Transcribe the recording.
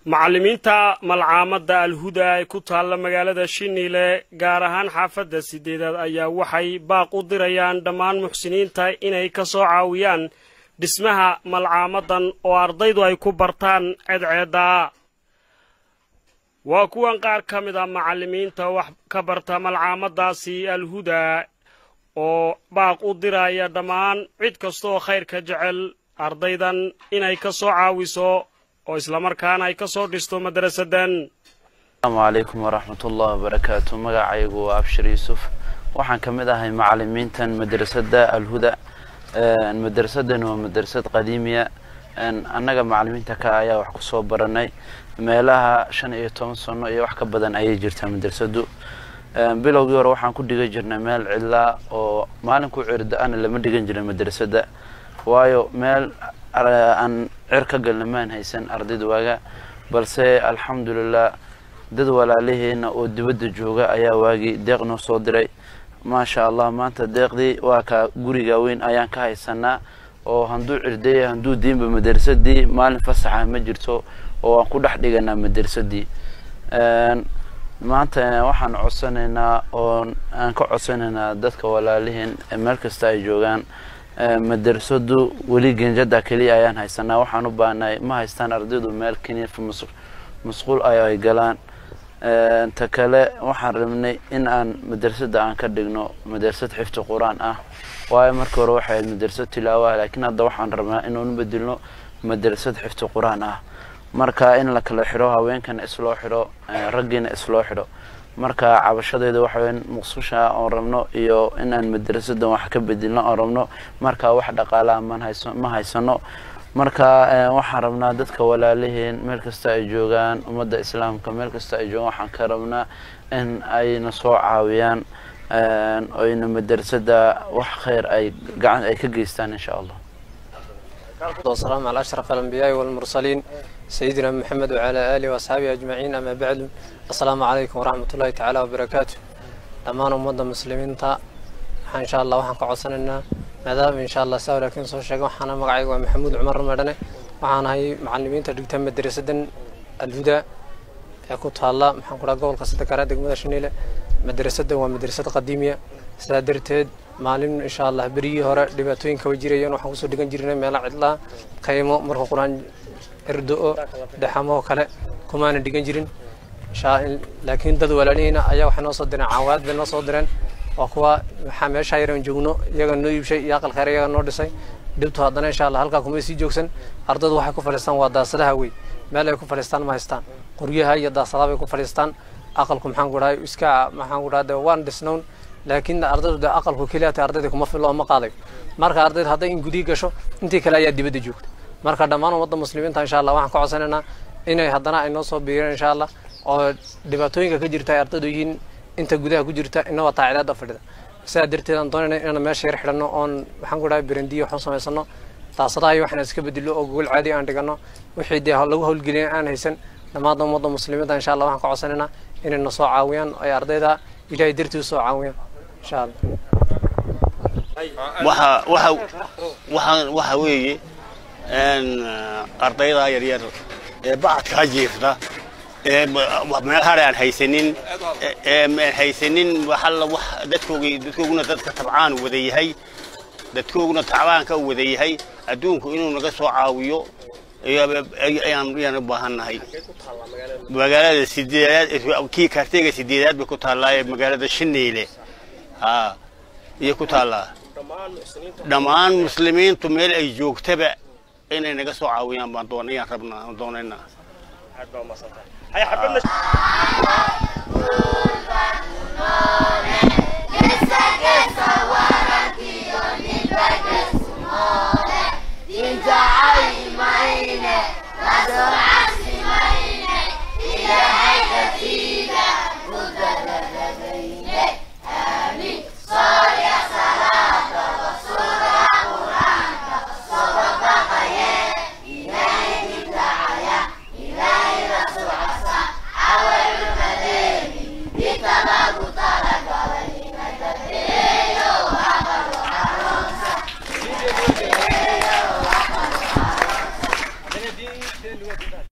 macallimiinta malcaamadda alhuda ee ku taalla magaalada shiniile gaar ahaan xaafadda sideedaad ayaa waxay baaq u dirayaan dhammaan muxsiniinta inay ka soo caawiyaan dhismaha malcaamadan oo ardaydu ay ku bartaan ceedceedda waa kuwan qaar ka mid a macallimiinta wax ka barta malcaamadaasi alhuda oo baaq u diraya dhammaan cid kastaoo khayrka jecel ardaydan inay ka soo caawiso oo islamarkaana ay ka soo dhisto madrasadan asalaamu calaykum waraxmatullahi wabarakaatu magacaygu waa abshir yuusuf waxaan ka mid ahay macallimiintan madrasadda alhuda madrasadan waa madrasad qadiimiya annaga macallimiinta ka ayaa wax kusoo baranay meelaha shan iyo toban sano iyo wax ka badan ayay jirtaa madrasadu bilowgii hore waxaan ku dhigan jirnay meel cidlaa oo maalinku cirda-ana lama dhigan jirin madrasadda waayo meel aan cir ka galna maan haysan ardayda waaga balse alxamdulilah dad walaalaheena oo dibadda jooga ayaa waagii deeq noo soo diray maasha allah maanta deeqdii waa ka guriga weyn ayaan ka haysanaa oo handuu cirdaya handuu diinba madrasadii maalin fasaxa ma jirto oo aan ku dhex dhiganaa madrasadii maanta waxaan codsanaynaa oo aan ka codsanaynaa dadka walaaliheen meel kasta ay joogaan madrasadu weli genjada keliya ayaan haysanaa waxaan u baahnay ma haystaan ardaydu meel kiniif masquul ay ay galaan ta kale waxaan rabnay in aan madrasada aan ka dhigno madrasad xifdi qur-aan ah waayo markii hore waxay ahayd madrasad tilaawaha laakiin hadda waxaan rabnaa inuun bedilno madrasad xifdi qur-aan ah marka in la kala xidho haweenkana isloo xidho raggiina isloo xidho marka cabashadeeda waxaweyn muqsusha oon rabno iyo inaan madrasadan wax ka bedilno oon rabno marka wax dhaqaalaha ma haysano marka waxaan rabnaa dadka walaalaheen meel kasta ay joogaan ummadda islaamka meel kasta ay joogaan waxaan ka rabnaa in ayna soo caawiyaan oyna madrasada wax khayr ay gacan ay ka geystaan insha allah والسلام على أشرف الأنبياء والمرسلين سيدنا محمد وعلى آله وأصحابه أجمعين أما بعد السلام عليكم ورحمة الله تعالى وبركاته دمان أمد المسلمين تا إن شاء الله وحنا قعصنا ماذا إن شاء الله سوى لكن صور شيء وحنا مقعي ومحمود عمر مدني وحنا هاي معلمين تدرك مدرسة الهدى كنت هلا محن قرا قول قصة كرا دق مدرسة مدرسة ومدرسة قديمة سادرتد maalin insha allah berigii hore dhibaatooyinka way jirayeen waxaan kusoo dhigan jirnay meela cidlaa qaymo marka qur-aan erdo-o dhaxamo kale kumaana dhigan jirin laakiin dad walaalihina ayaa waxay noo soo direen caawaad bay noo soo direen waa kuwa waxaa meesha yaran joogno iyaga noo iibshay iyo aqal khayr iyaga noo dhisay dhibtu haddana insha allah halkaa kumay sii joogsan ardaydu waxay ku fadhiistaan waa daasadaha wey meel ay ku fadhiistaan ma haystaan qoryaha iyo daasadaha bay ku fadhiistaan aqalku maxaan ku dhahay iska maxaan ku dhahay waan dhisnown laakiin ardaydu dee aqalku keliya tahay ardayda kuma filo oo ma qaadayo marka ardayda hadday in gudii gasho intii kale ayaa dibadda joogta marka dhammaan ummadda muslimiinta insha allah waxaan ka codsanaynaa inay haddana ay noo soo biireen insha allah oo dhibaatooyinka ka jirta ay ardaydu yihiin inta gudaha ku jirta inaba taacidaada fadhida sidaa darteed aan doonayna inaan meesha yar xidhanno oon waxaan ku dhahay berendiyo waxaan samaysano daasadaha iyo waxaan iska bedelo oo gogol caadi aan dhigano wixii dee lagu howlgelin aan haysan dhammaan ummadda muslimiinta insha allah waxaan ka codsanaynaa inay na soo caawiyaan ay ardayda ilaahay dartii u soo caawiyaan waxa waxa waxaan waxa weeye ardayda yaryar ee bacadkaa jiifta ee meel hare aan haysanin ee aan haysanin waxalla wax dadkoogii dadkooguna dadka tabcaan wada yahay dadkooguna tacbaanka wada yahay adduunku inuu naga soo caawiyo ayaan ayaan u baahannahay magaalada sideedaad kii kaarteyga sideedaad bay ku taallaa ee magaalada shineyle haa iyo ku taallaa dhammaan muslimiintu meel ay joogtaba inay naga soo caawiyaan baan doonayaan rabnaa doonaynaa